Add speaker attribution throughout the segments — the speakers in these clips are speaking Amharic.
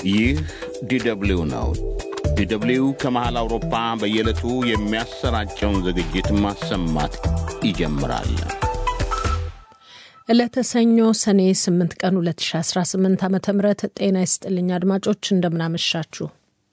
Speaker 1: ይህ ዲደብሊው ነው። ዲደብሊው ከመሃል አውሮፓ በየዕለቱ የሚያሰራጨውን ዝግጅት ማሰማት ይጀምራል።
Speaker 2: ዕለተ ሰኞ ሰኔ 8 ቀን 2018 ዓ ም ጤና ይስጥልኝ አድማጮች፣ እንደምናመሻችሁ።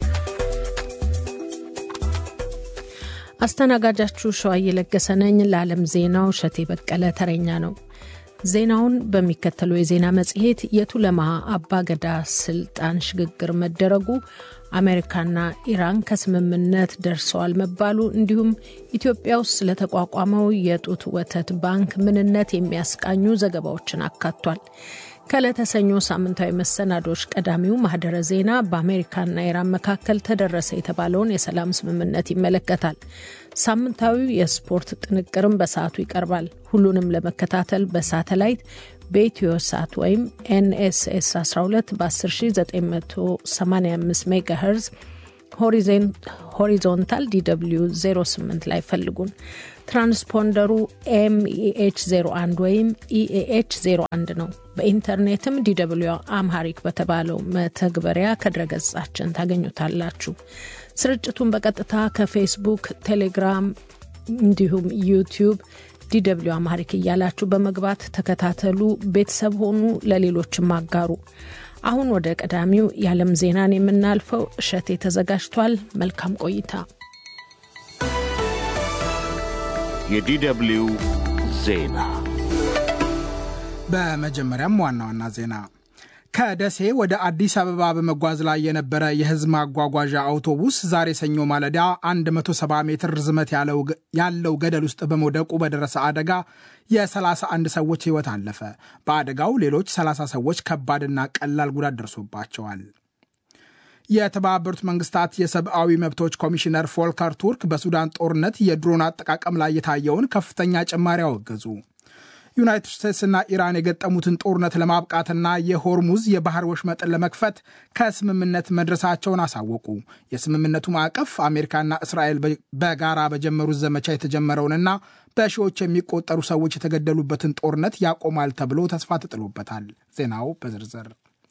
Speaker 2: አስተናጋጃችሁ ሸዋዬ ለገሰ ነኝ። ለዓለም ዜናው እሸቴ በቀለ ተረኛ ነው። ዜናውን በሚከተለው የዜና መጽሔት የቱለማ አባገዳ ስልጣን ሽግግር መደረጉ፣ አሜሪካና ኢራን ከስምምነት ደርሰዋል መባሉ፣ እንዲሁም ኢትዮጵያ ውስጥ ስለተቋቋመው የጡት ወተት ባንክ ምንነት የሚያስቃኙ ዘገባዎችን አካቷል። ከዕለተ ሰኞ ሳምንታዊ መሰናዶች ቀዳሚው ማህደረ ዜና በአሜሪካና ኢራን መካከል ተደረሰ የተባለውን የሰላም ስምምነት ይመለከታል። ሳምንታዊው የስፖርት ጥንቅርም በሰዓቱ ይቀርባል። ሁሉንም ለመከታተል በሳተላይት በኢትዮ ሳት ወይም ኤንኤስኤስ 12 በ10985 ሜጋ ሄርዝ ሆሪዞንታል ዲw 08 ላይ ፈልጉን። ትራንስፖንደሩ ኤምኢኤች 01 ወይም ኢኤኤች 01 ነው። በኢንተርኔትም ዲw አምሃሪክ በተባለው መተግበሪያ ከድረገጻችን ታገኙታላችሁ። ስርጭቱን በቀጥታ ከፌስቡክ፣ ቴሌግራም እንዲሁም ዩቲዩብ ዲw አምሃሪክ እያላችሁ በመግባት ተከታተሉ፣ ቤተሰብ ሆኑ፣ ለሌሎችም አጋሩ። አሁን ወደ ቀዳሚው የዓለም ዜናን የምናልፈው እሸቴ ተዘጋጅቷል። መልካም ቆይታ።
Speaker 1: የዲደብሊው ዜና
Speaker 3: በመጀመሪያም ዋና ዋና ዜና ከደሴ ወደ አዲስ አበባ በመጓዝ ላይ የነበረ የሕዝብ ማጓጓዣ አውቶቡስ ዛሬ ሰኞ ማለዳ 170 ሜትር ርዝመት ያለው ገደል ውስጥ በመውደቁ በደረሰ አደጋ የ31 ሰዎች ሕይወት አለፈ። በአደጋው ሌሎች 30 ሰዎች ከባድና ቀላል ጉዳት ደርሶባቸዋል። የተባበሩት መንግስታት የሰብአዊ መብቶች ኮሚሽነር ፎልከር ቱርክ በሱዳን ጦርነት የድሮን አጠቃቀም ላይ የታየውን ከፍተኛ ጭማሪ አወገዙ። ዩናይትድ ስቴትስና ኢራን የገጠሙትን ጦርነት ለማብቃትና የሆርሙዝ የባህር ወሽመጥን ለመክፈት ከስምምነት መድረሳቸውን አሳወቁ። የስምምነቱ ማዕቀፍ አሜሪካና እስራኤል በጋራ በጀመሩት ዘመቻ የተጀመረውንና በሺዎች የሚቆጠሩ ሰዎች የተገደሉበትን ጦርነት ያቆማል ተብሎ ተስፋ ተጥሎበታል። ዜናው በዝርዝር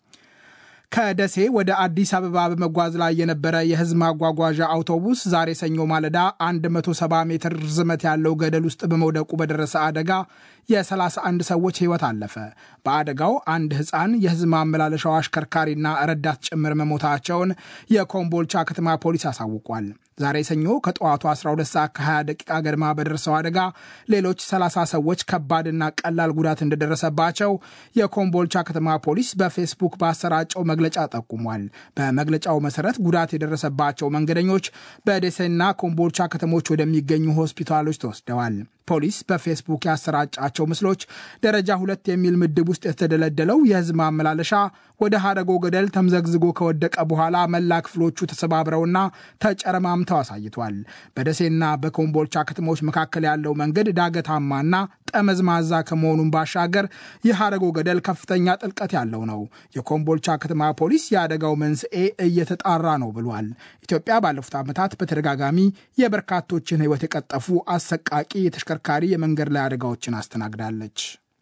Speaker 3: ከደሴ ወደ አዲስ አበባ በመጓዝ ላይ የነበረ የህዝብ ማጓጓዣ አውቶቡስ ዛሬ ሰኞ ማለዳ 170 ሜትር ርዝመት ያለው ገደል ውስጥ በመውደቁ በደረሰ አደጋ የ31 ሰዎች ህይወት አለፈ። በአደጋው አንድ ህፃን፣ የህዝብ ማመላለሻው አሽከርካሪና ረዳት ጭምር መሞታቸውን የኮምቦልቻ ከተማ ፖሊስ አሳውቋል። ዛሬ ሰኞ ከጠዋቱ 12 ሰዓት ከ20 ደቂቃ ገድማ በደረሰው አደጋ ሌሎች 30 ሰዎች ከባድና ቀላል ጉዳት እንደደረሰባቸው የኮምቦልቻ ከተማ ፖሊስ በፌስቡክ ባሰራጨው መግለጫ ጠቁሟል። በመግለጫው መሰረት ጉዳት የደረሰባቸው መንገደኞች በደሴና ኮምቦልቻ ከተሞች ወደሚገኙ ሆስፒታሎች ተወስደዋል። ፖሊስ በፌስቡክ ያሰራጫቸው ምስሎች ደረጃ ሁለት የሚል ምድብ ውስጥ የተደለደለው የህዝብ ማመላለሻ ወደ ሀረጎ ገደል ተምዘግዝጎ ከወደቀ በኋላ መላ ክፍሎቹ ተሰባብረውና ተጨረማምተው አሳይቷል። በደሴና በኮምቦልቻ ከተሞች መካከል ያለው መንገድ ዳገታማና ጠመዝማዛ ከመሆኑን ባሻገር የሀረጎ ገደል ከፍተኛ ጥልቀት ያለው ነው። የኮምቦልቻ ከተማ ፖሊስ የአደጋው መንስኤ እየተጣራ ነው ብሏል። ኢትዮጵያ ባለፉት ዓመታት በተደጋጋሚ የበርካቶችን ህይወት የቀጠፉ አሰቃቂ የተሽከርካሪ የመንገድ ላይ አደጋዎችን አስተናግዳለች።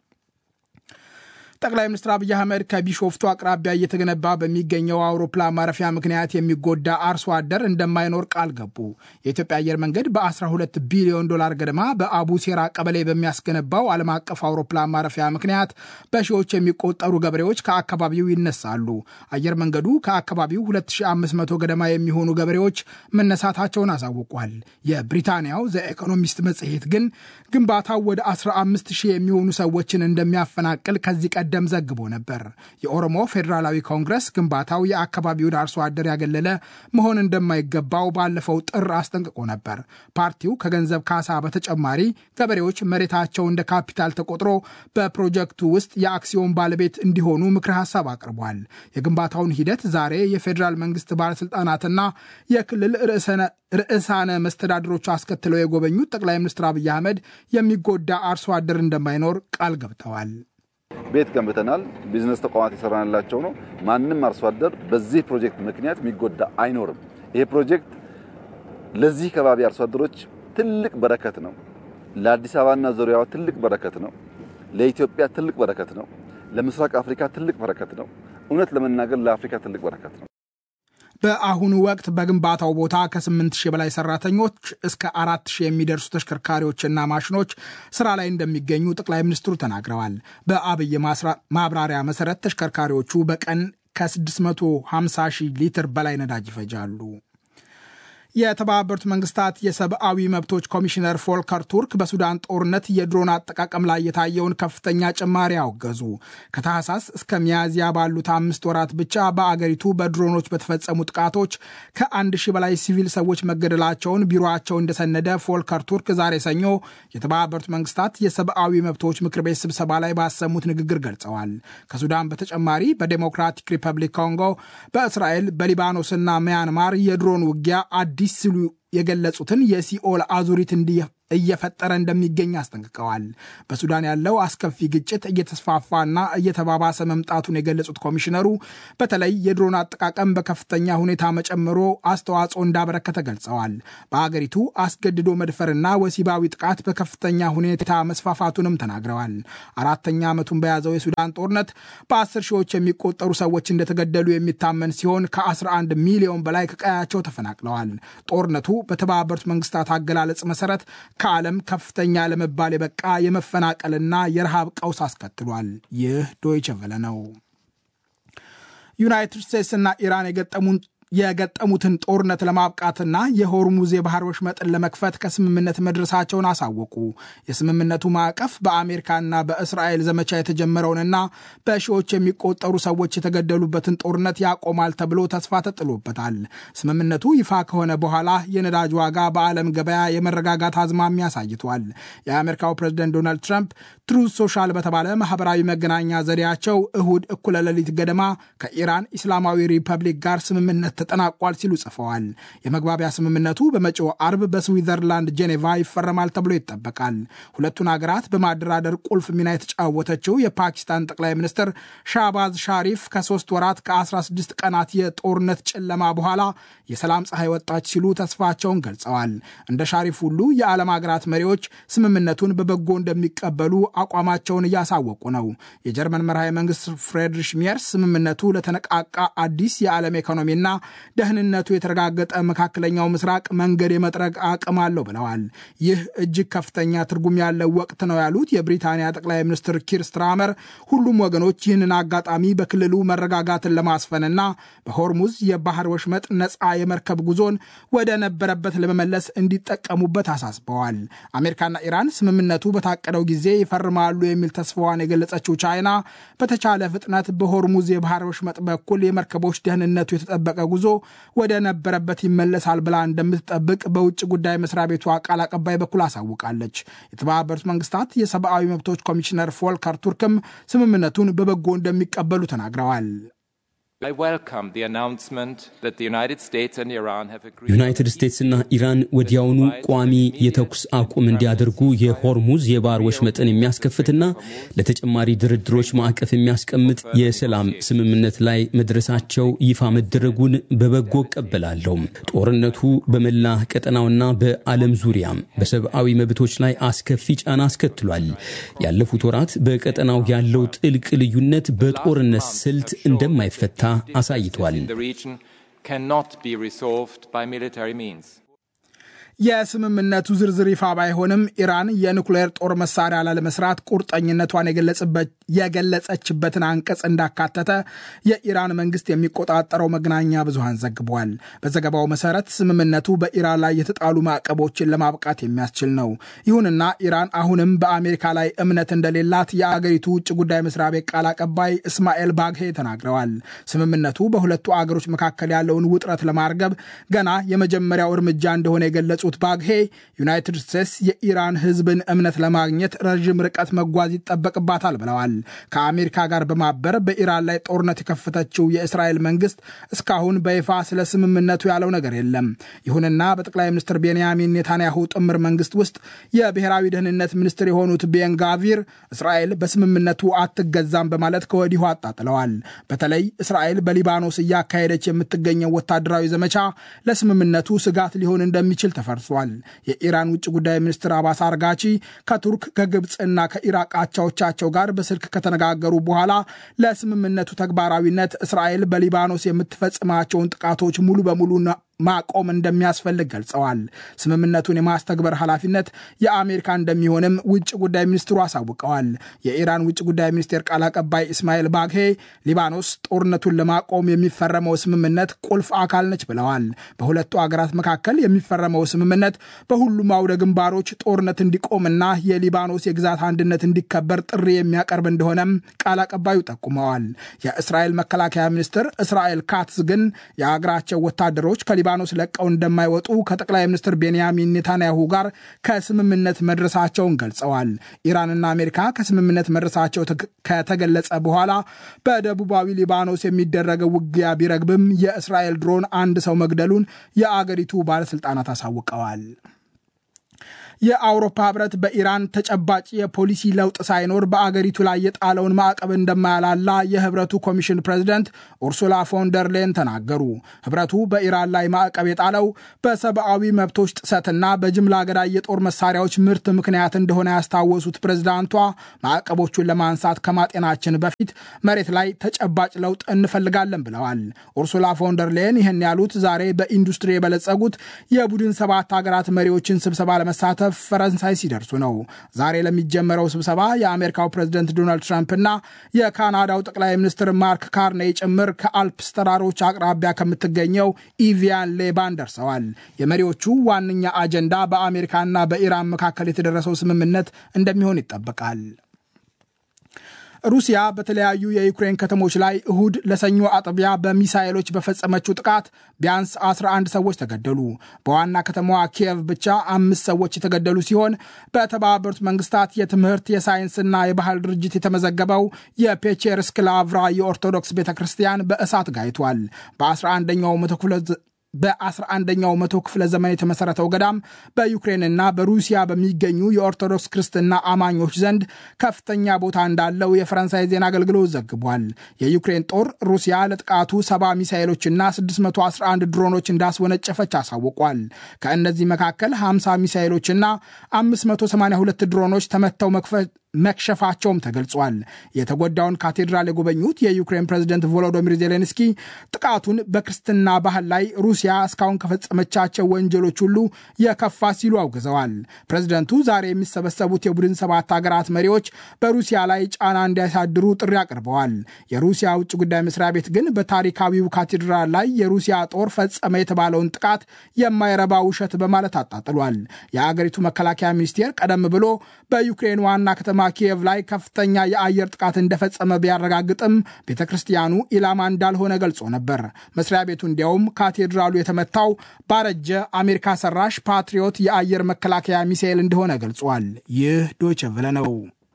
Speaker 3: ጠቅላይ ሚኒስትር አብይ አህመድ ከቢሾፍቱ አቅራቢያ እየተገነባ በሚገኘው አውሮፕላን ማረፊያ ምክንያት የሚጎዳ አርሶ አደር እንደማይኖር ቃል ገቡ። የኢትዮጵያ አየር መንገድ በ12 ቢሊዮን ዶላር ገደማ በአቡሴራ ቀበሌ በሚያስገነባው ዓለም አቀፍ አውሮፕላን ማረፊያ ምክንያት በሺዎች የሚቆጠሩ ገበሬዎች ከአካባቢው ይነሳሉ። አየር መንገዱ ከአካባቢው 2500 ገደማ የሚሆኑ ገበሬዎች መነሳታቸውን አሳውቋል። የብሪታንያው ዘ ኢኮኖሚስት መጽሔት ግን ግንባታው ወደ 15 ሺህ የሚሆኑ ሰዎችን እንደሚያፈናቅል ከዚህ ቀደም ዘግቦ ነበር። የኦሮሞ ፌዴራላዊ ኮንግረስ ግንባታው የአካባቢውን አርሶ አደር ያገለለ መሆን እንደማይገባው ባለፈው ጥር አስጠንቅቆ ነበር። ፓርቲው ከገንዘብ ካሳ በተጨማሪ ገበሬዎች መሬታቸው እንደ ካፒታል ተቆጥሮ በፕሮጀክቱ ውስጥ የአክሲዮን ባለቤት እንዲሆኑ ምክረ ሀሳብ አቅርቧል። የግንባታውን ሂደት ዛሬ የፌዴራል መንግስት ባለስልጣናትና የክልል ርዕሳነ መስተዳድሮች አስከትለው የጎበኙት ጠቅላይ ሚኒስትር አብይ አህመድ የሚጎዳ አርሶ አደር እንደማይኖር ቃል ገብተዋል።
Speaker 4: ቤት ገንብተናል። ቢዝነስ ተቋማት የሰራንላቸው ነው። ማንም አርሶ አደር በዚህ ፕሮጀክት ምክንያት የሚጎዳ አይኖርም። ይሄ ፕሮጀክት ለዚህ ከባቢ አርሶ አደሮች ትልቅ በረከት ነው። ለአዲስ አበባና ዙሪያዋ ትልቅ በረከት ነው። ለኢትዮጵያ ትልቅ በረከት ነው። ለምስራቅ አፍሪካ ትልቅ በረከት ነው። እውነት ለመናገር ለአፍሪካ ትልቅ በረከት ነው።
Speaker 3: በአሁኑ ወቅት በግንባታው ቦታ ከ8 ሺህ በላይ ሰራተኞች እስከ 4 ሺህ የሚደርሱ ተሽከርካሪዎችና ማሽኖች ስራ ላይ እንደሚገኙ ጠቅላይ ሚኒስትሩ ተናግረዋል። በአብይ ማብራሪያ መሰረት ተሽከርካሪዎቹ በቀን ከ650 ሺህ ሊትር በላይ ነዳጅ ይፈጃሉ። የተባበሩት መንግስታት የሰብአዊ መብቶች ኮሚሽነር ፎልከር ቱርክ በሱዳን ጦርነት የድሮን አጠቃቀም ላይ የታየውን ከፍተኛ ጭማሪ አወገዙ። ከታህሳስ እስከ ሚያዝያ ባሉት አምስት ወራት ብቻ በአገሪቱ በድሮኖች በተፈጸሙ ጥቃቶች ከአንድ ሺህ በላይ ሲቪል ሰዎች መገደላቸውን ቢሮቸው እንደሰነደ ፎልከር ቱርክ ዛሬ ሰኞ የተባበሩት መንግስታት የሰብአዊ መብቶች ምክር ቤት ስብሰባ ላይ ባሰሙት ንግግር ገልጸዋል። ከሱዳን በተጨማሪ በዴሞክራቲክ ሪፐብሊክ ኮንጎ፣ በእስራኤል፣ በሊባኖስና ሚያንማር የድሮን ውጊያ አዲስ ሲሉ የገለጹትን የሲኦል አዙሪት እየፈጠረ እንደሚገኝ አስጠንቅቀዋል። በሱዳን ያለው አስከፊ ግጭት እየተስፋፋና እየተባባሰ መምጣቱን የገለጹት ኮሚሽነሩ በተለይ የድሮን አጠቃቀም በከፍተኛ ሁኔታ መጨመሮ አስተዋጽኦ እንዳበረከተ ገልጸዋል። በአገሪቱ አስገድዶ መድፈርና ወሲባዊ ጥቃት በከፍተኛ ሁኔታ መስፋፋቱንም ተናግረዋል። አራተኛ ዓመቱን በያዘው የሱዳን ጦርነት በአስር ሺዎች የሚቆጠሩ ሰዎች እንደተገደሉ የሚታመን ሲሆን ከ11 ሚሊዮን በላይ ከቀያቸው ተፈናቅለዋል። ጦርነቱ በተባበሩት መንግስታት አገላለጽ መሰረት ከዓለም ከፍተኛ ለመባል የበቃ የመፈናቀልና የረሃብ ቀውስ አስከትሏል። ይህ ዶይቸ ቨለ ነው። ዩናይትድ ስቴትስና ኢራን የገጠሙን የገጠሙትን ጦርነት ለማብቃትና የሆርሙዝ የባህር ወሽመጥን ለመክፈት ከስምምነት መድረሳቸውን አሳወቁ። የስምምነቱ ማዕቀፍ በአሜሪካና በእስራኤል ዘመቻ የተጀመረውንና በሺዎች የሚቆጠሩ ሰዎች የተገደሉበትን ጦርነት ያቆማል ተብሎ ተስፋ ተጥሎበታል። ስምምነቱ ይፋ ከሆነ በኋላ የነዳጅ ዋጋ በዓለም ገበያ የመረጋጋት አዝማሚያ አሳይቷል። የአሜሪካው ፕሬዝደንት ዶናልድ ትራምፕ ትሩዝ ሶሻል በተባለ ማህበራዊ መገናኛ ዘዴያቸው እሁድ እኩለ ሌሊት ገደማ ከኢራን ኢስላማዊ ሪፐብሊክ ጋር ስምምነት ተጠናቋል ሲሉ ጽፈዋል። የመግባቢያ ስምምነቱ በመጪው አርብ በስዊዘርላንድ ጄኔቫ ይፈረማል ተብሎ ይጠበቃል። ሁለቱን ሀገራት በማደራደር ቁልፍ ሚና የተጫወተችው የፓኪስታን ጠቅላይ ሚኒስትር ሻባዝ ሻሪፍ ከሶስት ወራት ከ16 ቀናት የጦርነት ጨለማ በኋላ የሰላም ፀሐይ ወጣች ሲሉ ተስፋቸውን ገልጸዋል። እንደ ሻሪፍ ሁሉ የዓለም ሀገራት መሪዎች ስምምነቱን በበጎ እንደሚቀበሉ አቋማቸውን እያሳወቁ ነው። የጀርመን መርሃዊ መንግስት ፍሬድሪሽ ሜርስ ስምምነቱ ለተነቃቃ አዲስ የዓለም ኢኮኖሚና ደህንነቱ የተረጋገጠ መካከለኛው ምስራቅ መንገድ የመጥረግ አቅም አለው ብለዋል። ይህ እጅግ ከፍተኛ ትርጉም ያለው ወቅት ነው ያሉት የብሪታንያ ጠቅላይ ሚኒስትር ኪር ስትራመር ሁሉም ወገኖች ይህንን አጋጣሚ በክልሉ መረጋጋትን ለማስፈንና በሆርሙዝ የባህር ወሽመጥ ነፃ የመርከብ ጉዞን ወደ ነበረበት ለመመለስ እንዲጠቀሙበት አሳስበዋል። አሜሪካና ኢራን ስምምነቱ በታቀደው ጊዜ ይፈርማሉ የሚል ተስፋዋን የገለጸችው ቻይና በተቻለ ፍጥነት በሆርሙዝ የባህር ወሽመጥ በኩል የመርከቦች ደህንነቱ የተጠበቀ ጉዞ ወደ ነበረበት ይመለሳል ብላ እንደምትጠብቅ በውጭ ጉዳይ መስሪያ ቤቷ ቃል አቀባይ በኩል አሳውቃለች። የተባበሩት መንግስታት የሰብአዊ መብቶች ኮሚሽነር ፎልከር ቱርክም ስምምነቱን በበጎ እንደሚቀበሉ ተናግረዋል።
Speaker 5: ዩናይትድ ስቴትስና ኢራን ወዲያውኑ ቋሚ የተኩስ አቁም እንዲያደርጉ የሆርሙዝ የባህር ወሽመጥን የሚያስከፍትና ለተጨማሪ ድርድሮች ማዕቀፍ የሚያስቀምጥ የሰላም ስምምነት ላይ መድረሳቸው ይፋ መደረጉን በበጎ እቀበላለሁ። ጦርነቱ በመላ ቀጠናውና በዓለም ዙሪያም በሰብአዊ መብቶች ላይ አስከፊ ጫና አስከትሏል። ያለፉት ወራት በቀጠናው ያለው ጥልቅ ልዩነት በጦርነት ስልት እንደማይፈታ አሳይቷል።
Speaker 3: የስምምነቱ ዝርዝር ይፋ ባይሆንም ኢራን የኑክሌር ጦር መሳሪያ ላለመስራት ቁርጠኝነቷን የገለጸችበትን አንቀጽ እንዳካተተ የኢራን መንግስት የሚቆጣጠረው መገናኛ ብዙሃን ዘግቧል። በዘገባው መሰረት ስምምነቱ በኢራን ላይ የተጣሉ ማዕቀቦችን ለማብቃት የሚያስችል ነው። ይሁንና ኢራን አሁንም በአሜሪካ ላይ እምነት እንደሌላት የአገሪቱ ውጭ ጉዳይ መስሪያ ቤት ቃል አቀባይ እስማኤል ባግሄ ተናግረዋል። ስምምነቱ በሁለቱ አገሮች መካከል ያለውን ውጥረት ለማርገብ ገና የመጀመሪያው እርምጃ እንደሆነ የገለጹ ባግሄ ዩናይትድ ስቴትስ የኢራን ሕዝብን እምነት ለማግኘት ረዥም ርቀት መጓዝ ይጠበቅባታል ብለዋል። ከአሜሪካ ጋር በማበር በኢራን ላይ ጦርነት የከፈተችው የእስራኤል መንግስት እስካሁን በይፋ ስለ ስምምነቱ ያለው ነገር የለም። ይሁንና በጠቅላይ ሚኒስትር ቤንያሚን ኔታንያሁ ጥምር መንግስት ውስጥ የብሔራዊ ደህንነት ሚኒስትር የሆኑት ቤን ጋቪር እስራኤል በስምምነቱ አትገዛም በማለት ከወዲሁ አጣጥለዋል። በተለይ እስራኤል በሊባኖስ እያካሄደች የምትገኘው ወታደራዊ ዘመቻ ለስምምነቱ ስጋት ሊሆን እንደሚችል ተፈርቷል። ደርሷል። የኢራን ውጭ ጉዳይ ሚኒስትር አባስ አርጋቺ ከቱርክ ከግብፅና ከኢራቅ አቻዎቻቸው ጋር በስልክ ከተነጋገሩ በኋላ ለስምምነቱ ተግባራዊነት እስራኤል በሊባኖስ የምትፈጽማቸውን ጥቃቶች ሙሉ በሙሉ ማቆም እንደሚያስፈልግ ገልጸዋል። ስምምነቱን የማስተግበር ኃላፊነት የአሜሪካ እንደሚሆንም ውጭ ጉዳይ ሚኒስትሩ አሳውቀዋል። የኢራን ውጭ ጉዳይ ሚኒስቴር ቃል አቀባይ እስማኤል ባግሄ ሊባኖስ ጦርነቱን ለማቆም የሚፈረመው ስምምነት ቁልፍ አካል ነች ብለዋል። በሁለቱ አገራት መካከል የሚፈረመው ስምምነት በሁሉም አውደ ግንባሮች ጦርነት እንዲቆምና የሊባኖስ የግዛት አንድነት እንዲከበር ጥሪ የሚያቀርብ እንደሆነም ቃል አቀባዩ ጠቁመዋል። የእስራኤል መከላከያ ሚኒስትር እስራኤል ካትዝ ግን የአገራቸው ወታደሮች ከሊባኖስ ለቀው እንደማይወጡ ከጠቅላይ ሚኒስትር ቤንያሚን ኔታንያሁ ጋር ከስምምነት መድረሳቸውን ገልጸዋል። ኢራንና አሜሪካ ከስምምነት መድረሳቸው ከተገለጸ በኋላ በደቡባዊ ሊባኖስ የሚደረገው ውጊያ ቢረግብም የእስራኤል ድሮን አንድ ሰው መግደሉን የአገሪቱ ባለስልጣናት አሳውቀዋል። የአውሮፓ ህብረት በኢራን ተጨባጭ የፖሊሲ ለውጥ ሳይኖር በአገሪቱ ላይ የጣለውን ማዕቀብ እንደማያላላ የህብረቱ ኮሚሽን ፕሬዚደንት ኡርሱላ ፎንደር ሌን ተናገሩ። ህብረቱ በኢራን ላይ ማዕቀብ የጣለው በሰብአዊ መብቶች ጥሰትና በጅምላ ገዳይ የጦር መሳሪያዎች ምርት ምክንያት እንደሆነ ያስታወሱት ፕሬዚዳንቷ ማዕቀቦቹን ለማንሳት ከማጤናችን በፊት መሬት ላይ ተጨባጭ ለውጥ እንፈልጋለን ብለዋል። ኡርሱላ ፎንደር ሌን ይህን ያሉት ዛሬ በኢንዱስትሪ የበለጸጉት የቡድን ሰባት ሀገራት መሪዎችን ስብሰባ ለመሳተፍ ፈረንሳይ ሲደርሱ ነው። ዛሬ ለሚጀመረው ስብሰባ የአሜሪካው ፕሬዝደንት ዶናልድ ትራምፕና የካናዳው ጠቅላይ ሚኒስትር ማርክ ካርኔይ ጭምር ከአልፕስ ተራሮች አቅራቢያ ከምትገኘው ኢቪያን ሌባን ደርሰዋል። የመሪዎቹ ዋነኛ አጀንዳ በአሜሪካና በኢራን መካከል የተደረሰው ስምምነት እንደሚሆን ይጠበቃል። ሩሲያ በተለያዩ የዩክሬን ከተሞች ላይ እሁድ ለሰኞ አጥቢያ በሚሳይሎች በፈጸመችው ጥቃት ቢያንስ 11 ሰዎች ተገደሉ። በዋና ከተማዋ ኪየቭ ብቻ አምስት ሰዎች የተገደሉ ሲሆን በተባበሩት መንግስታት የትምህርት የሳይንስና የባህል ድርጅት የተመዘገበው የፔቼርስክ ላቭራ የኦርቶዶክስ ቤተ ክርስቲያን በእሳት ጋይቷል። በ11ኛው መቶ ክፍለ በ11ኛው መቶ ክፍለ ዘመን የተመሰረተው ገዳም በዩክሬንና በሩሲያ በሚገኙ የኦርቶዶክስ ክርስትና አማኞች ዘንድ ከፍተኛ ቦታ እንዳለው የፈረንሳይ ዜና አገልግሎት ዘግቧል። የዩክሬን ጦር ሩሲያ ለጥቃቱ ሰባ ሚሳይሎችና 611 ድሮኖች እንዳስወነጨፈች አሳውቋል። ከእነዚህ መካከል 50 ሚሳይሎችና 582 ድሮኖች ተመተው መክፈት መክሸፋቸውም ተገልጿል። የተጎዳውን ካቴድራል የጎበኙት የዩክሬን ፕሬዝደንት ቮሎዶሚር ዜሌንስኪ ጥቃቱን በክርስትና ባህል ላይ ሩሲያ እስካሁን ከፈጸመቻቸው ወንጀሎች ሁሉ የከፋ ሲሉ አውግዘዋል። ፕሬዝደንቱ ዛሬ የሚሰበሰቡት የቡድን ሰባት ሀገራት መሪዎች በሩሲያ ላይ ጫና እንዲያሳድሩ ጥሪ አቅርበዋል። የሩሲያ ውጭ ጉዳይ መስሪያ ቤት ግን በታሪካዊው ካቴድራል ላይ የሩሲያ ጦር ፈጸመ የተባለውን ጥቃት የማይረባ ውሸት በማለት አጣጥሏል። የአገሪቱ መከላከያ ሚኒስቴር ቀደም ብሎ በዩክሬን ዋና ከተማ ኪየቭ ላይ ከፍተኛ የአየር ጥቃት እንደፈጸመ ቢያረጋግጥም ቤተ ክርስቲያኑ ኢላማ እንዳልሆነ ገልጾ ነበር። መስሪያ ቤቱ እንዲያውም ካቴድራሉ የተመታው ባረጀ አሜሪካ ሰራሽ ፓትሪዮት የአየር መከላከያ ሚሳኤል እንደሆነ ገልጿል። ይህ ዶይቼ ቬለ ነው።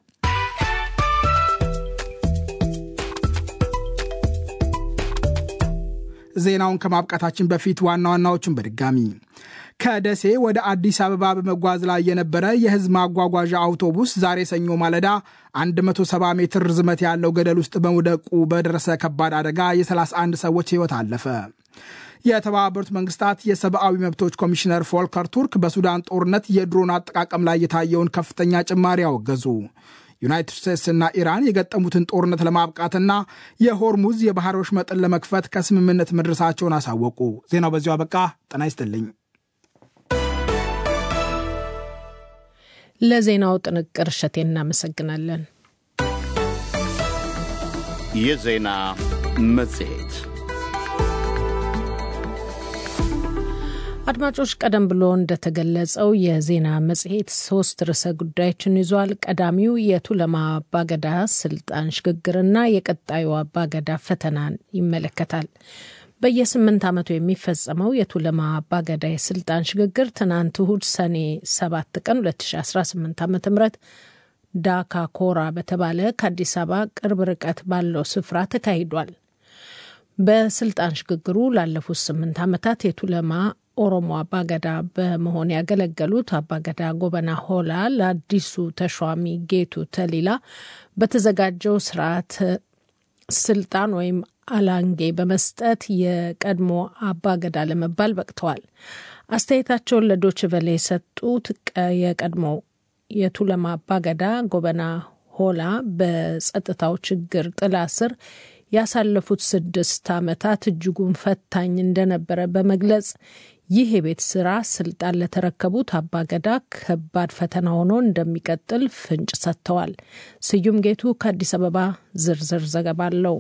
Speaker 3: ዜናውን ከማብቃታችን በፊት ዋና ዋናዎቹን በድጋሚ ከደሴ ወደ አዲስ አበባ በመጓዝ ላይ የነበረ የሕዝብ ማጓጓዣ አውቶቡስ ዛሬ ሰኞ ማለዳ 170 ሜትር ርዝመት ያለው ገደል ውስጥ በመውደቁ በደረሰ ከባድ አደጋ የ31 ሰዎች ሕይወት አለፈ። የተባበሩት መንግስታት የሰብአዊ መብቶች ኮሚሽነር ፎልከር ቱርክ በሱዳን ጦርነት የድሮን አጠቃቀም ላይ የታየውን ከፍተኛ ጭማሪ አወገዙ። ዩናይትድ ስቴትስና ኢራን የገጠሙትን ጦርነት ለማብቃትና የሆርሙዝ የባህር ወሽመጥን ለመክፈት ከስምምነት መድረሳቸውን አሳወቁ። ዜናው በዚሁ አበቃ። ጤና ይስጥልኝ።
Speaker 2: ለዜናው ጥንቅር እሸቴ እናመሰግናለን።
Speaker 1: የዜና መጽሔት
Speaker 2: አድማጮች፣ ቀደም ብሎ እንደተገለጸው የዜና መጽሔት ሶስት ርዕሰ ጉዳዮችን ይዟል። ቀዳሚው የቱለማ አባገዳ ስልጣን ሽግግርና የቀጣዩ አባገዳ ፈተናን ይመለከታል። በየስምንት ዓመቱ የሚፈጸመው የቱለማ አባገዳ የስልጣን ሽግግር ትናንት እሁድ ሰኔ 7 ቀን 2018 ዓ ም ዳካ ኮራ በተባለ ከአዲስ አበባ ቅርብ ርቀት ባለው ስፍራ ተካሂዷል። በስልጣን ሽግግሩ ላለፉት ስምንት ዓመታት የቱለማ ኦሮሞ አባገዳ በመሆን ያገለገሉት አባገዳ ጎበና ሆላ ለአዲሱ ተሿሚ ጌቱ ተሊላ በተዘጋጀው ስርዓት ስልጣን ወይም አላንጌ በመስጠት የቀድሞ አባገዳ ለመባል በቅተዋል። አስተያየታቸውን ለዶች ቨሌ የሰጡት የቀድሞ የቱለማ አባገዳ ጎበና ሆላ በጸጥታው ችግር ጥላ ስር ያሳለፉት ስድስት ዓመታት እጅጉን ፈታኝ እንደነበረ በመግለጽ ይህ የቤት ስራ ስልጣን ለተረከቡት አባገዳ ከባድ ፈተና ሆኖ እንደሚቀጥል ፍንጭ ሰጥተዋል። ስዩም ጌቱ ከአዲስ አበባ ዝርዝር ዘገባ አለው።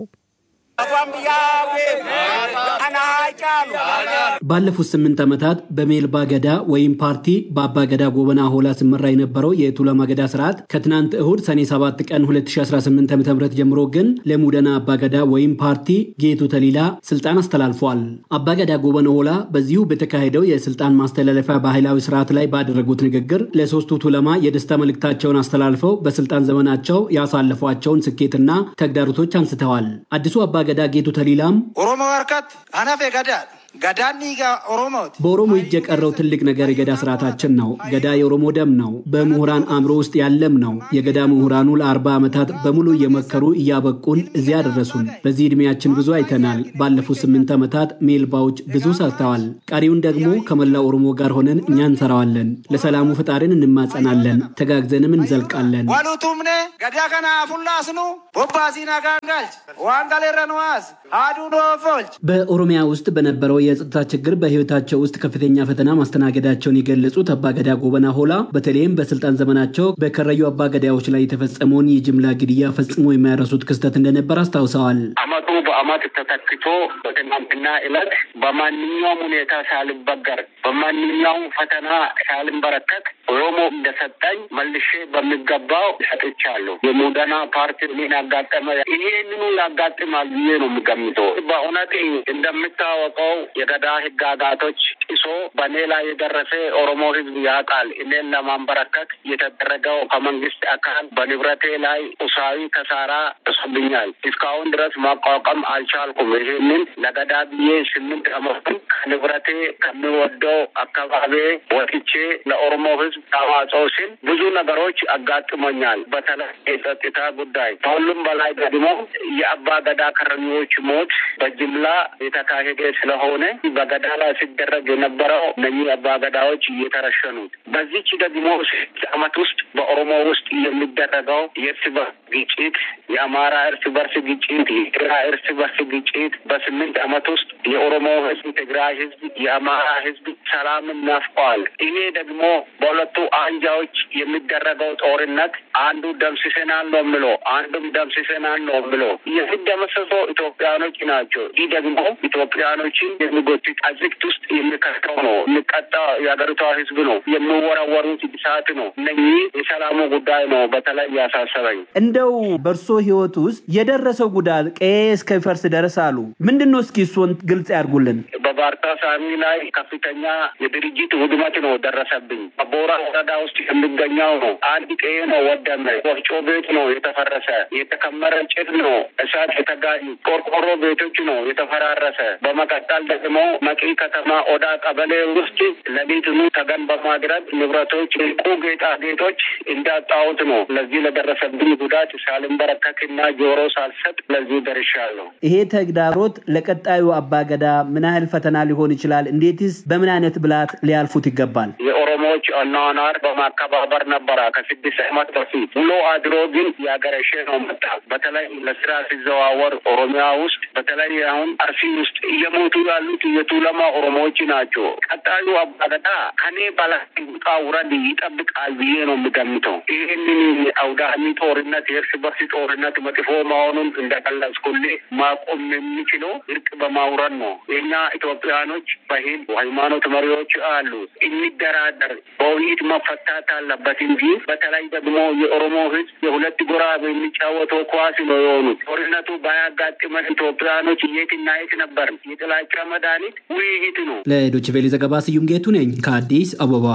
Speaker 6: ባለፉት ስምንት ዓመታት በሜልባ ገዳ ወይም ፓርቲ በአባ ገዳ ጎበና ሆላ ሲመራ የነበረው የቱለማ ገዳ ስርዓት ከትናንት እሁድ ሰኔ 7 ቀን 2018 ዓ ም ጀምሮ ግን ለሙደና አባ ገዳ ወይም ፓርቲ ጌቱ ተሊላ ስልጣን አስተላልፏል። አባ ገዳ ጎበና ሆላ በዚሁ በተካሄደው የስልጣን ማስተላለፊያ ባህላዊ ስርዓት ላይ ባደረጉት ንግግር ለሶስቱ ቱለማ የደስታ መልእክታቸውን አስተላልፈው በስልጣን ዘመናቸው ያሳለፏቸውን ስኬትና ተግዳሮቶች አንስተዋል። አዲሱ አባ ገዳ ጌቱ ተሊላም
Speaker 7: ኦሮሞ ወርከት አናፌ ገዳ ገዳኒ ኦሮሞት
Speaker 6: በኦሮሞ እጅ የቀረው ትልቅ ነገር የገዳ ስርዓታችን ነው። ገዳ የኦሮሞ ደም ነው። በምሁራን አእምሮ ውስጥ ያለም ነው። የገዳ ምሁራኑ ለአርባ ዓመታት በሙሉ እየመከሩ እያበቁን እዚያ ደረሱን። በዚህ ዕድሜያችን ብዙ አይተናል። ባለፉት ስምንት ዓመታት ሜልባዎች ብዙ ሰርተዋል። ቀሪውን ደግሞ ከመላው ኦሮሞ ጋር ሆነን እኛ እንሰራዋለን። ለሰላሙ ፈጣሪን እንማጸናለን። ተጋግዘንም እንዘልቃለን።
Speaker 7: ዋሉቱምኔ ገዳ ከና ፉላስኑ ቦባሲና ጋንጋልች ዋንጋሌረንዋስ አዱ ዶፎልች
Speaker 6: በኦሮሚያ ውስጥ በነበረው የጸጥታ ችግር በሕይወታቸው ውስጥ ከፍተኛ ፈተና ማስተናገዳቸውን የገለጹት አባገዳ ጎበና ሆላ በተለይም በስልጣን ዘመናቸው በከረዩ አባገዳዎች ላይ የተፈጸመውን የጅምላ ግድያ ፈጽሞ የማይረሱት ክስተት እንደነበር አስታውሰዋል።
Speaker 8: አመቱ በአመት ተተክቶ በትናንትና ዕለት በማንኛውም ሁኔታ ሳልበገር በማንኛውም ፈተና ሳልንበረከት ኦሮሞ እንደሰጠኝ መልሼ በሚገባው ሰጥቻለሁ። የሙደና ፓርቲ ምን ያጋጠመ ይሄንኑ ያጋጥማል ብዬ ነው የምገምተው። በእውነት እንደሚታወቀው የገዳ ህጋጋቶች ጥሶ በእኔ ላይ የደረሰ ኦሮሞ ህዝብ ያውቃል። እኔን ለማንበረከት የተደረገው ከመንግስት አካል በንብረቴ ላይ ቁሳዊ ከሳራ ጥሶብኛል። እስካሁን ድረስ ማቋቋም አልቻልኩም። ይህንን ለገዳ ብዬ ስምንት አመቱን ከንብረቴ ከሚወደው አካባቢ ወጥቼ ለኦሮሞ ህዝብ ተዋጽኦ ሲል ብዙ ነገሮች አጋጥሞኛል። በተለይ የጸጥታ ጉዳይ፣ ከሁሉም በላይ ደግሞ የአባ ገዳ ከረኞች ሞት በጅምላ የተካሄደ ስለሆነ በገዳ ላይ ሲደረግ የነበረው እነኚህ አባ ገዳዎች እየተረሸኑት በዚች ደግሞ ስድስት አመት ውስጥ በኦሮሞ ውስጥ የሚደረገው የእርስ በርስ ግጭት፣ የአማራ እርስ በርስ ግጭት፣ የትግራይ እርስ በርስ ግጭት በስምንት አመት ውስጥ የኦሮሞ ህዝብ፣ ትግራይ ህዝብ፣ የአማራ ህዝብ ሰላምን ናፍቀዋል። ይሄ ደግሞ በሁለቱ አንጃዎች የሚደረገው ጦርነት አንዱ ደምስሰናል ነው ብሎ አንዱም ደምስሰናል ነው ብሎ የሚደመሰሰው ኢትዮጵያኖች ናቸው። ይህ ደግሞ ኢትዮጵያኖችን የሚጎትት አዝቅት ውስጥ የሚከተው ነው። የሚቀጣ የሀገሪቷ ህዝብ ነው። የሚወረወሩት እሳት ነው። እነኚህ የሰላሙ ጉዳይ ነው በተለይ ያሳሰበኝ።
Speaker 6: እንደው በእርሶ ህይወት ውስጥ የደረሰው ጉዳት ቀዬ እስከሚፈርስ ደረስ አሉ። ምንድን ነው? እስኪ እሱን ግልጽ ያድርጉልን።
Speaker 8: በባርታ ሳሚ ላይ ከፍተኛ የድርጅት ውድመት ነው ደረሰብኝ። በቦራ ወረዳ ውስጥ የሚገኘው ነው። አንድ ቀዬ ነው ወደመ። ወፍጮ ቤት ነው የተፈረሰ። የተከመረ ጭድ ነው እሳት የተጋዩ ቆርቆሮ ቤቶች ነው የተፈራረሰ። በመቀጠል ደግሞ መቂ ከተማ ኦዳ ቀበሌ ውስጥ ለቤትኑ ተገን በማድረግ ንብረቶች፣ ዕንቁ ጌጣጌጦች እንዳጣሁት ነው። ለዚህ ለደረሰብኝ ጉዳት ሳልንበረከክና ጆሮ ሳልሰጥ ለዚህ ደርሻለሁ።
Speaker 6: ይሄ ተግዳሮት ለቀጣዩ አባገዳ ምን ያህል ፈተና ሊሆን ይችላል? እንዴትስ በምን አይነት ብልሃት ሊያልፉት ይገባል?
Speaker 8: የኦሮሞዎች አኗኗር በማከባበር ነበረ ከስድስት ዓመት በፊት ውሎ አድሮ ግን ያገረሸ ነው መጣ። በተለይ ለስራ ሲዘዋወር ኦሮሚያ ውስጥ በተለይ አሁን አርሲ ውስጥ እየሞቱ ያሉት የቱለማ ኦሮሞዎች ናቸው። ቀጣዩ አባገዳ ከኔ በላይ ውጣ ውረድ ይጠብቃል ብዬ ነው የምገምተው። ይህንን አውዳሚ ጦርነት የእርስ በርስ ጦርነት መጥፎ መሆኑን እንደገለጽኩልህ ማቆም የሚችለው እርቅ በማውረድ ነው። የኛ ኢትዮጵያኖች በሂል ሃይማኖት መሪዎች አሉ። የሚደራደር በውይይት መፈታት አለበት እንጂ በተለይ ደግሞ የኦሮሞ ሕዝብ የሁለት ጎራ የሚጫወተው ኳስ ነው የሆኑት። ጦርነቱ ባያጋጥመን ኢትዮጵያኖች የት እና የት ነበር? የጥላቻ መድኃኒት ውይይት ነው።
Speaker 6: ለዶይቼ ቬለ ዘገባ ስዩም ጌቱ ነኝ ከአዲስ አበባ።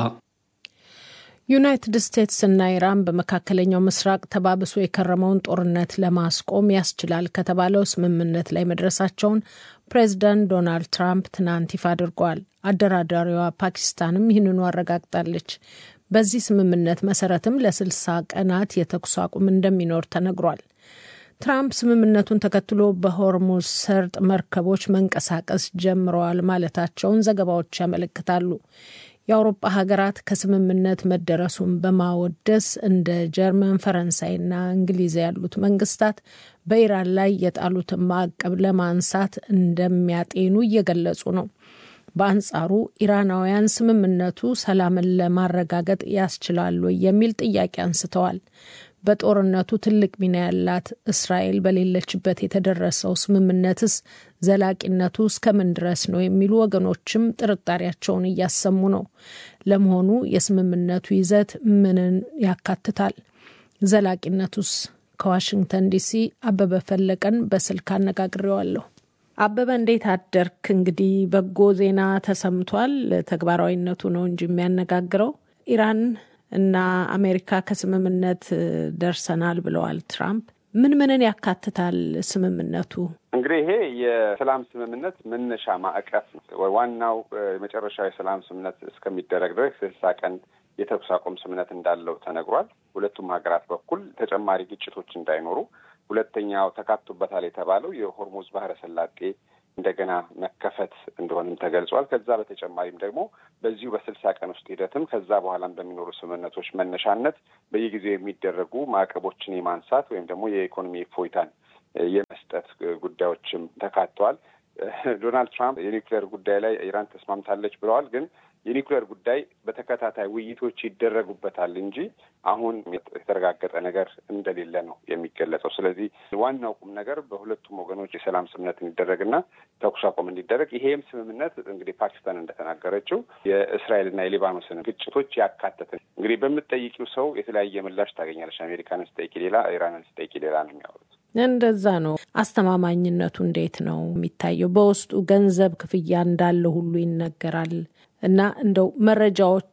Speaker 2: ዩናይትድ ስቴትስ እና ኢራን በመካከለኛው ምስራቅ ተባብሶ የከረመውን ጦርነት ለማስቆም ያስችላል ከተባለው ስምምነት ላይ መድረሳቸውን ፕሬዚዳንት ዶናልድ ትራምፕ ትናንት ይፋ አድርገዋል። አደራዳሪዋ ፓኪስታንም ይህንኑ አረጋግጣለች። በዚህ ስምምነት መሰረትም ለስልሳ ቀናት የተኩስ አቁም እንደሚኖር ተነግሯል። ትራምፕ ስምምነቱን ተከትሎ በሆርሙዝ ሰርጥ መርከቦች መንቀሳቀስ ጀምረዋል ማለታቸውን ዘገባዎች ያመለክታሉ። የአውሮፓ ሀገራት ከስምምነት መደረሱን በማወደስ እንደ ጀርመን፣ ፈረንሳይና እንግሊዝ ያሉት መንግስታት በኢራን ላይ የጣሉትን ማዕቀብ ለማንሳት እንደሚያጤኑ እየገለጹ ነው። በአንጻሩ ኢራናውያን ስምምነቱ ሰላምን ለማረጋገጥ ያስችላሉ የሚል ጥያቄ አንስተዋል። በጦርነቱ ትልቅ ሚና ያላት እስራኤል በሌለችበት የተደረሰው ስምምነትስ ዘላቂነቱ እስከምን ድረስ ነው የሚሉ ወገኖችም ጥርጣሬያቸውን እያሰሙ ነው። ለመሆኑ የስምምነቱ ይዘት ምንን ያካትታል? ዘላቂነቱስ? ከዋሽንግተን ዲሲ አበበ ፈለቀን በስልክ አነጋግሬዋለሁ። አበበ እንዴት አደርክ? እንግዲህ በጎ ዜና ተሰምቷል። ተግባራዊነቱ ነው እንጂ የሚያነጋግረው ኢራን እና አሜሪካ ከስምምነት ደርሰናል ብለዋል ትራምፕ። ምን ምንን ያካትታል ስምምነቱ?
Speaker 9: እንግዲህ ይሄ የሰላም ስምምነት መነሻ ማዕቀፍ ነው። ዋናው የመጨረሻው የሰላም ስምምነት እስከሚደረግ ድረስ ስልሳ ቀን የተኩስ አቁም ስምምነት እንዳለው ተነግሯል። ሁለቱም ሀገራት በኩል ተጨማሪ ግጭቶች እንዳይኖሩ፣ ሁለተኛው ተካቶበታል የተባለው የሆርሙዝ ባህረ ሰላጤ እንደገና መከፈት እንደሆነም ተገልጿል። ከዛ በተጨማሪም ደግሞ በዚሁ በስልሳ ቀን ውስጥ ሂደትም ከዛ በኋላም በሚኖሩ ስምምነቶች መነሻነት በየጊዜው የሚደረጉ ማዕቀቦችን የማንሳት ወይም ደግሞ የኢኮኖሚ እፎይታን የመስጠት ጉዳዮችም ተካተዋል። ዶናልድ ትራምፕ የኒውክሌር ጉዳይ ላይ ኢራን ተስማምታለች ብለዋል። ግን የኒውክሌር ጉዳይ በተከታታይ ውይይቶች ይደረጉበታል እንጂ አሁን የተረጋገጠ ነገር እንደሌለ ነው የሚገለጸው። ስለዚህ ዋናው ቁም ነገር በሁለቱም ወገኖች የሰላም ስምምነት እንዲደረግና ተኩስ አቁም እንዲደረግ ይሄም ስምምነት እንግዲህ ፓኪስታን እንደተናገረችው የእስራኤልና የሊባኖስን ግጭቶች ያካተተ እንግዲህ በምትጠይቂው ሰው የተለያየ ምላሽ ታገኛለች። አሜሪካንን ስጠይቂ ሌላ፣ ኢራንን ስጠይቂ ሌላ ነው የሚያወሩት።
Speaker 2: እንደዛ ነው። አስተማማኝነቱ እንዴት ነው የሚታየው? በውስጡ ገንዘብ ክፍያ እንዳለ ሁሉ ይነገራል እና እንደው መረጃዎች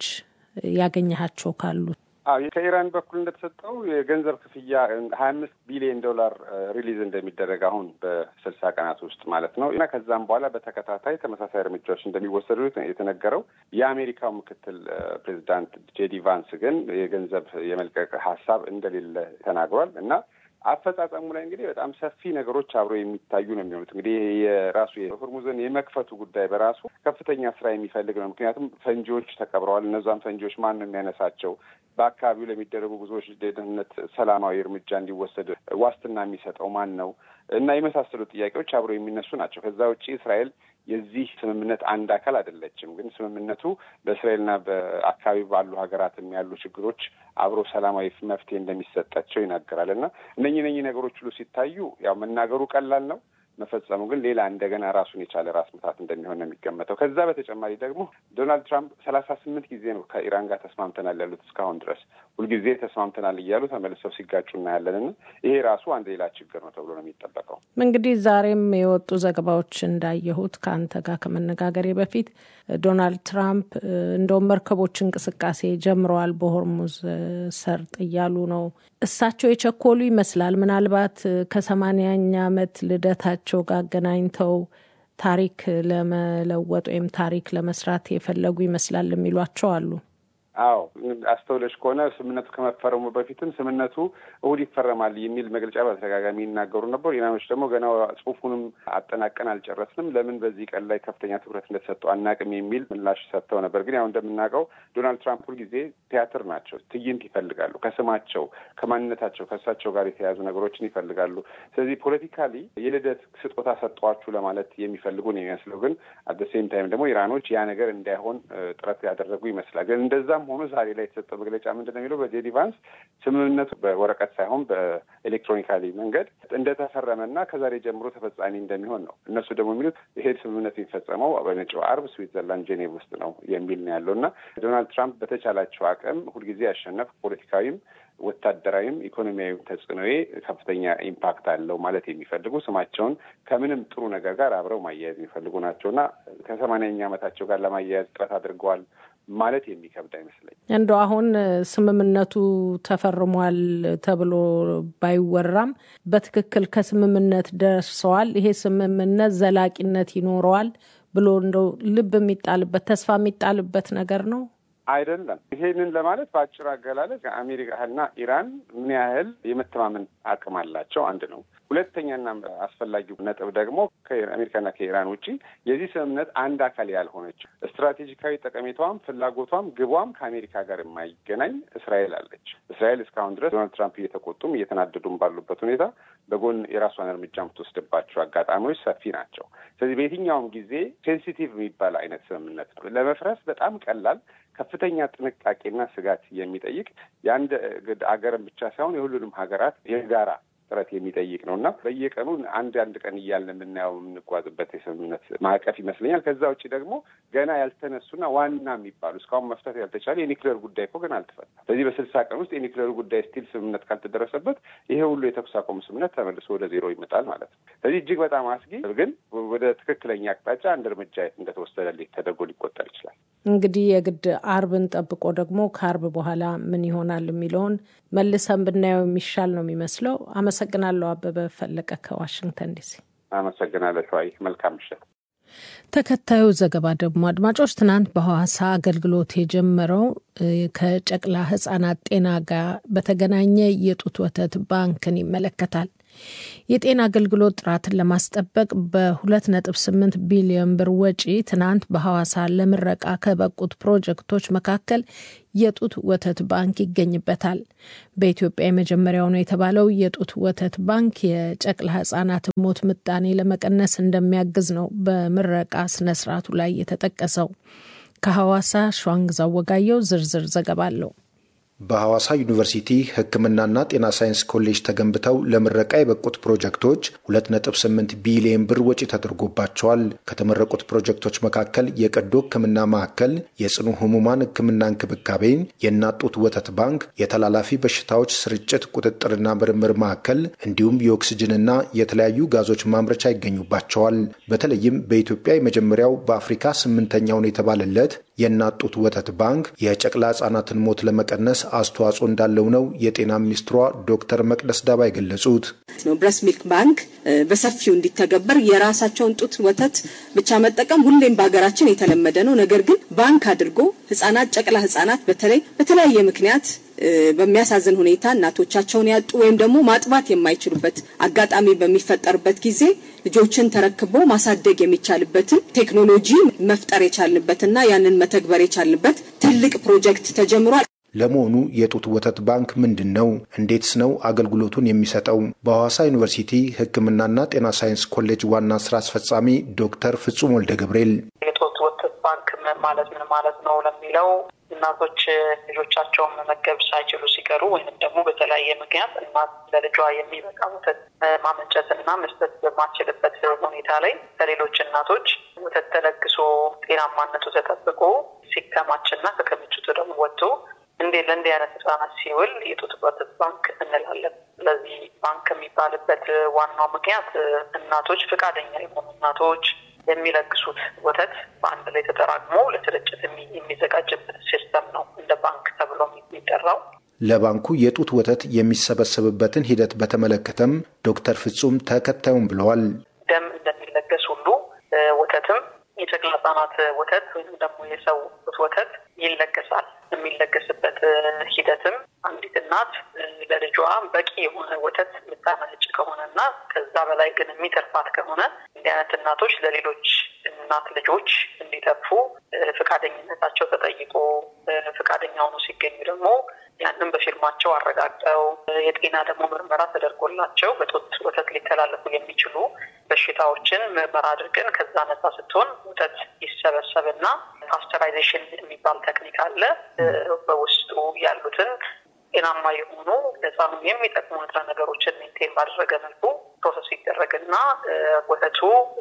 Speaker 2: ያገኘሃቸው ካሉት
Speaker 9: አዎ ከኢራን በኩል እንደተሰጠው የገንዘብ ክፍያ ሀያ አምስት ቢሊዮን ዶላር ሪሊዝ እንደሚደረግ አሁን በስልሳ ቀናት ውስጥ ማለት ነው እና ከዛም በኋላ በተከታታይ ተመሳሳይ እርምጃዎች እንደሚወሰዱ የተነገረው የአሜሪካው ምክትል ፕሬዚዳንት ጄዲ ቫንስ ግን የገንዘብ የመልቀቅ ሀሳብ እንደሌለ ተናግሯል እና አፈጻጸሙ ላይ እንግዲህ በጣም ሰፊ ነገሮች አብሮ የሚታዩ ነው የሚሆኑት። እንግዲህ የራሱ የሆርሙዝን የመክፈቱ ጉዳይ በራሱ ከፍተኛ ስራ የሚፈልግ ነው። ምክንያቱም ፈንጂዎች ተቀብረዋል። እነዛም ፈንጂዎች ማን ነው የሚያነሳቸው? በአካባቢው ለሚደረጉ ብዙዎች ደህንነት ሰላማዊ እርምጃ እንዲወሰድ ዋስትና የሚሰጠው ማን ነው? እና የመሳሰሉ ጥያቄዎች አብሮ የሚነሱ ናቸው። ከዛ ውጭ እስራኤል የዚህ ስምምነት አንድ አካል አይደለችም። ግን ስምምነቱ በእስራኤልና በአካባቢ ባሉ ሀገራትም ያሉ ችግሮች አብሮ ሰላማዊ መፍትሄ እንደሚሰጣቸው ይናገራል እና እነኚህ እነኚህ ነገሮች ሁሉ ሲታዩ ያው መናገሩ ቀላል ነው መፈጸሙ ግን ሌላ እንደገና ራሱን የቻለ ራስ ምታት እንደሚሆን ነው የሚገመተው። ከዛ በተጨማሪ ደግሞ ዶናልድ ትራምፕ ሰላሳ ስምንት ጊዜ ነው ከኢራን ጋር ተስማምተናል ያሉት እስካሁን ድረስ ሁልጊዜ ተስማምተናል እያሉ ተመልሰው ሲጋጩ እናያለን እና ይሄ ራሱ አንድ ሌላ ችግር ነው ተብሎ ነው የሚጠበቀው።
Speaker 2: እንግዲህ ዛሬም የወጡ ዘገባዎች እንዳየሁት ከአንተ ጋር ከመነጋገሬ በፊት ዶናልድ ትራምፕ እንደውም መርከቦች እንቅስቃሴ ጀምረዋል በሆርሙዝ ሰርጥ እያሉ ነው። እሳቸው የቸኮሉ ይመስላል። ምናልባት ከሰማንያኛ ዓመት ልደታቸው ጋር አገናኝተው ታሪክ ለመለወጥ ወይም ታሪክ ለመስራት የፈለጉ ይመስላል የሚሏቸው አሉ።
Speaker 9: አዎ አስተውለሽ ከሆነ ስምምነቱ ከመፈረሙ በፊትም ስምምነቱ እሁድ ይፈረማል የሚል መግለጫ በተደጋጋሚ ይናገሩ ነበሩ። ኢራኖች ደግሞ ገና ጽሁፉንም አጠናቀን አልጨረስንም፣ ለምን በዚህ ቀን ላይ ከፍተኛ ትኩረት እንደተሰጠው አናቅም የሚል ምላሽ ሰጥተው ነበር። ግን ያው እንደምናውቀው ዶናልድ ትራምፕ ሁልጊዜ ቲያትር ናቸው። ትዕይንት ይፈልጋሉ። ከስማቸው ከማንነታቸው ከእሳቸው ጋር የተያያዙ ነገሮችን ይፈልጋሉ። ስለዚህ ፖለቲካሊ የልደት ስጦታ ሰጠዋችሁ ለማለት የሚፈልጉ ነው የሚመስለው። ግን አት ሴም ታይም ደግሞ ኢራኖች ያ ነገር እንዳይሆን ጥረት ያደረጉ ይመስላል። ግን እንደዛም ሆኖ ዛሬ ላይ የተሰጠው መግለጫ ምንድን ነው የሚለው በጄዲ ቫንስ ስምምነቱ በወረቀት ሳይሆን በኤሌክትሮኒካሊ መንገድ እንደተፈረመና ከዛሬ ጀምሮ ተፈጻሚ እንደሚሆን ነው። እነሱ ደግሞ የሚሉት ይሄ ስምምነት የሚፈጸመው በመጪው አርብ ስዊትዘርላንድ ጄኔቭ ውስጥ ነው የሚል ነው ያለው እና ዶናልድ ትራምፕ በተቻላቸው አቅም ሁልጊዜ ያሸነፍ ፖለቲካዊም ወታደራዊም ኢኮኖሚያዊም ተጽዕኖዬ ከፍተኛ ኢምፓክት አለው ማለት የሚፈልጉ ስማቸውን ከምንም ጥሩ ነገር ጋር አብረው ማያያዝ የሚፈልጉ ናቸው እና ከሰማንያኛ ዓመታቸው ጋር ለማያያዝ ጥረት አድርገዋል ማለት የሚከብድ አይመስለኝ።
Speaker 2: እንደ አሁን ስምምነቱ ተፈርሟል ተብሎ ባይወራም በትክክል ከስምምነት ደርሰዋል፣ ይሄ ስምምነት ዘላቂነት ይኖረዋል ብሎ እንደው ልብ የሚጣልበት ተስፋ የሚጣልበት ነገር ነው
Speaker 9: አይደለም። ይሄንን ለማለት በአጭር አገላለጽ አሜሪካና ኢራን ምን ያህል የመተማመን አቅም አላቸው አንድ ነው። ሁለተኛና አስፈላጊው ነጥብ ደግሞ ከአሜሪካና ከኢራን ውጪ የዚህ ስምምነት አንድ አካል ያልሆነችው ስትራቴጂካዊ ጠቀሜታዋም ፍላጎቷም ግቧም ከአሜሪካ ጋር የማይገናኝ እስራኤል አለች። እስራኤል እስካሁን ድረስ ዶናልድ ትራምፕ እየተቆጡም እየተናደዱም ባሉበት ሁኔታ በጎን የራሷን እርምጃ የምትወስድባቸው አጋጣሚዎች ሰፊ ናቸው። ስለዚህ በየትኛውም ጊዜ ሴንሲቲቭ የሚባል አይነት ስምምነት ነው ለመፍረስ በጣም ቀላል ከፍተኛ ጥንቃቄና ስጋት የሚጠይቅ የአንድ አገርን ብቻ ሳይሆን የሁሉንም ሀገራት የጋራ ጥረት የሚጠይቅ ነው እና በየቀኑ አንድ አንድ ቀን እያልን የምናየው የምንጓዝበት የስምምነት ማዕቀፍ ይመስለኛል። ከዛ ውጭ ደግሞ ገና ያልተነሱና ዋና የሚባሉ እስካሁን መፍታት ያልተቻለ የኒክሌር ጉዳይ እኮ ገና አልተፈታም። ስለዚህ በስልሳ ቀን ውስጥ የኒክሌሩ ጉዳይ ስቲል ስምምነት ካልተደረሰበት ይሄ ሁሉ የተኩስ አቁም ስምምነት ተመልሶ ወደ ዜሮ ይመጣል ማለት ነው። ስለዚህ እጅግ በጣም አስጊ ግን ወደ ትክክለኛ አቅጣጫ አንድ እርምጃ እንደተወሰደልኝ ተደርጎ ሊቆጠር ይችላል።
Speaker 2: እንግዲህ የግድ አርብን ጠብቆ ደግሞ ከአርብ በኋላ ምን ይሆናል የሚለውን መልሰን ብናየው የሚሻል ነው የሚመስለው። አመሰግናለሁ። አበበ ፈለቀ ከዋሽንግተን ዲሲ።
Speaker 9: አመሰግናለሁ ሸዋይ። መልካም ምሽት።
Speaker 2: ተከታዩ ዘገባ ደግሞ አድማጮች፣ ትናንት በሐዋሳ አገልግሎት የጀመረው ከጨቅላ ሕጻናት ጤና ጋር በተገናኘ የጡት ወተት ባንክን ይመለከታል። የጤና አገልግሎት ጥራትን ለማስጠበቅ በ2.8 ቢሊዮን ብር ወጪ ትናንት በሐዋሳ ለምረቃ ከበቁት ፕሮጀክቶች መካከል የጡት ወተት ባንክ ይገኝበታል። በኢትዮጵያ የመጀመሪያው ነው የተባለው የጡት ወተት ባንክ የጨቅላ ህጻናት ሞት ምጣኔ ለመቀነስ እንደሚያግዝ ነው በምረቃ ስነስርዓቱ ላይ የተጠቀሰው። ከሐዋሳ ሸዋንግዛው ወጋየው ዝርዝር ዘገባ አለው።
Speaker 10: በሐዋሳ ዩኒቨርሲቲ ሕክምናና ጤና ሳይንስ ኮሌጅ ተገንብተው ለምረቃ የበቁት ፕሮጀክቶች 2.8 ቢሊዮን ብር ወጪ ተደርጎባቸዋል። ከተመረቁት ፕሮጀክቶች መካከል የቀዶ ሕክምና ማዕከል፣ የጽኑ ህሙማን ሕክምና እንክብካቤ፣ የእናት ጡት ወተት ባንክ፣ የተላላፊ በሽታዎች ስርጭት ቁጥጥርና ምርምር ማዕከል እንዲሁም የኦክስጅንና የተለያዩ ጋዞች ማምረቻ ይገኙባቸዋል። በተለይም በኢትዮጵያ የመጀመሪያው በአፍሪካ ስምንተኛው ነው የተባለለት የእናት ጡት ወተት ባንክ የጨቅላ ህጻናትን ሞት ለመቀነስ አስተዋጽኦ እንዳለው ነው የጤና ሚኒስትሯ ዶክተር መቅደስ ዳባ የገለጹት።
Speaker 11: ብረስ ሚልክ ባንክ በሰፊው እንዲተገበር የራሳቸውን ጡት ወተት ብቻ መጠቀም ሁሌም በሀገራችን የተለመደ ነው። ነገር ግን ባንክ አድርጎ ህጻናት፣ ጨቅላ ህጻናት በተለይ በተለያየ ምክንያት በሚያሳዝን ሁኔታ እናቶቻቸውን ያጡ ወይም ደግሞ ማጥባት የማይችሉበት አጋጣሚ በሚፈጠርበት ጊዜ ልጆችን ተረክቦ ማሳደግ የሚቻልበትን ቴክኖሎጂ መፍጠር የቻልንበትና ያንን መተግበር የቻልንበት ትልቅ ፕሮጀክት ተጀምሯል።
Speaker 10: ለመሆኑ የጡት ወተት ባንክ ምንድን ነው? እንዴትስ ነው አገልግሎቱን የሚሰጠው? በሐዋሳ ዩኒቨርሲቲ ሕክምናና ጤና ሳይንስ ኮሌጅ ዋና ስራ አስፈጻሚ ዶክተር ፍጹም ወልደ ገብርኤል
Speaker 12: የጡት ወተት ባንክ ምን ማለት ምን ማለት ነው ለሚለው እናቶች ልጆቻቸውን መመገብ ሳይችሉ ሲቀሩ ወይም ደግሞ በተለያየ ምክንያት እናት ለልጇ የሚበቃ ወተት ማመንጨትና መስጠት በማትችልበት ሁኔታ ላይ ከሌሎች እናቶች ወተት ተለግሶ ጤናማነቱ ተጠብቆ ሲከማችና ከክምችቱ ደግሞ ወጥቶ እንዴ ለእንዲህ አይነት ህጻናት ሲውል የጡት ወተት ባንክ እንላለን። ስለዚህ ባንክ የሚባልበት ዋናው ምክንያት እናቶች ፈቃደኛ የሆኑ እናቶች የሚለግሱት ወተት በአንድ ላይ ተጠራቅሞ ለስርጭት የሚዘጋጅበት ሲስተም ነው እንደ ባንክ ተብሎ የሚጠራው።
Speaker 10: ለባንኩ የጡት ወተት የሚሰበሰብበትን ሂደት በተመለከተም ዶክተር ፍጹም ተከታዩም ብለዋል።
Speaker 12: ደም እንደሚለገስ ሁሉ ወተትም የጨቅላ ህጻናት ወተት ወይም ደግሞ የሰው ወተት ይለገሳል። የሚለገስበት ሂደትም አንዲት እናት ለልጇ በቂ የሆነ ወተት የምታመነጭ ከሆነና ከዛ በላይ ግን የሚተርፋት ከሆነ እንዲህ አይነት እናቶች ለሌሎች እናት ልጆች እንዲተርፉ ፈቃደኝነታቸው ተጠይቆ ፈቃደኛ ሆኖ ሲገኙ ደግሞ ያንን በፊርማቸው አረጋግጠው የጤና ደግሞ ምርመራ ተደርጎላቸው በጡት ወተት ሊተላለፉ የሚችሉ በሽታዎችን ምርመራ አድርገን ከዛ ነጻ ስትሆን ወተት ይሰበሰብና ፓስቸራይዜሽን የሚባል ቴክኒክ አለ። በውስጡ ያሉትን ጤናማ የሆኑ ለህፃኑ የሚጠቅሙ ንጥረ ነገሮችን ሜንቴን ባደረገ መልኩ ፕሮሰስ ይደረግና ወተቱ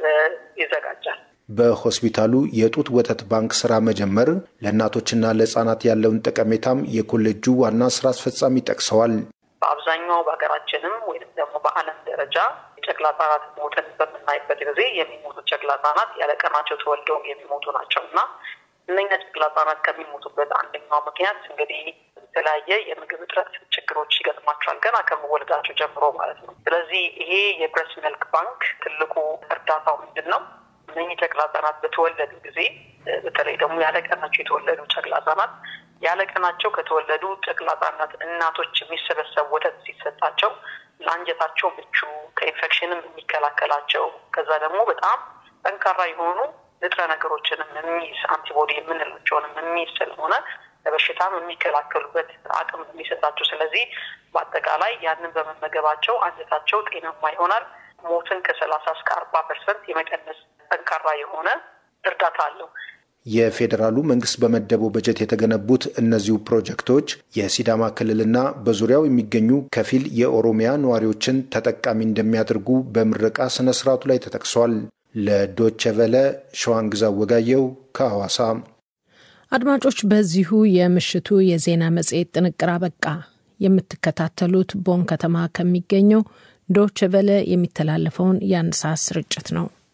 Speaker 12: ይዘጋጃል።
Speaker 10: በሆስፒታሉ የጡት ወተት ባንክ ስራ መጀመር ለእናቶችና ለህጻናት ያለውን ጠቀሜታም የኮሌጁ ዋና ስራ አስፈጻሚ ጠቅሰዋል።
Speaker 12: በአብዛኛው በሀገራችንም ወይም ደግሞ በዓለም ደረጃ የጨቅላ ህጻናት ሞትን በምናይበት ጊዜ የሚሞቱ ጨቅላ ህጻናት ያለ ቀናቸው ተወልደው የሚሞቱ ናቸው እና እነኛ ጨቅላ ህጻናት ከሚሞቱበት አንደኛው ምክንያት እንግዲህ የተለያየ የምግብ እጥረት ችግሮች ይገጥማቸዋል ገና ከመወለዳቸው ጀምሮ ማለት ነው። ስለዚህ ይሄ የብረስ ሚልክ ባንክ ትልቁ እርዳታው ምንድን ነው? እነኚህ ጨቅላ ህጻናት በተወለዱ ጊዜ በተለይ ደግሞ ያለቀናቸው የተወለዱ ጨቅላ ህጻናት ያለቀናቸው ከተወለዱ ጨቅላ ህጻናት እናቶች የሚሰበሰብ ወተት ሲሰጣቸው ለአንጀታቸው ምቹ ከኢንፌክሽንም የሚከላከላቸው ከዛ ደግሞ በጣም ጠንካራ የሆኑ ንጥረ ነገሮችንም የሚይዝ አንቲቦዲ የምንላቸውንም የሚይዝ ስለሆነ ለበሽታም የሚከላከሉበት አቅም የሚሰጣቸው። ስለዚህ በአጠቃላይ ያንን በመመገባቸው አንጀታቸው ጤናማ ይሆናል። ሞትን ከሰላሳ እስከ አርባ ፐርሰንት የመቀነስ ጠንካራ የሆነ እርዳታ አለው።
Speaker 10: የፌዴራሉ መንግስት በመደበው በጀት የተገነቡት እነዚሁ ፕሮጀክቶች የሲዳማ ክልልና በዙሪያው የሚገኙ ከፊል የኦሮሚያ ነዋሪዎችን ተጠቃሚ እንደሚያደርጉ በምረቃ ስነ ስርዓቱ ላይ ተጠቅሷል። ለዶቸ ቨለ ሸዋንግዛ ወጋየው ከሐዋሳ።
Speaker 2: አድማጮች፣ በዚሁ የምሽቱ የዜና መጽሔት ጥንቅር አበቃ። የምትከታተሉት ቦን ከተማ ከሚገኘው ዶቸ ቨለ የሚተላለፈውን የአንድ ሰዓት ስርጭት ነው።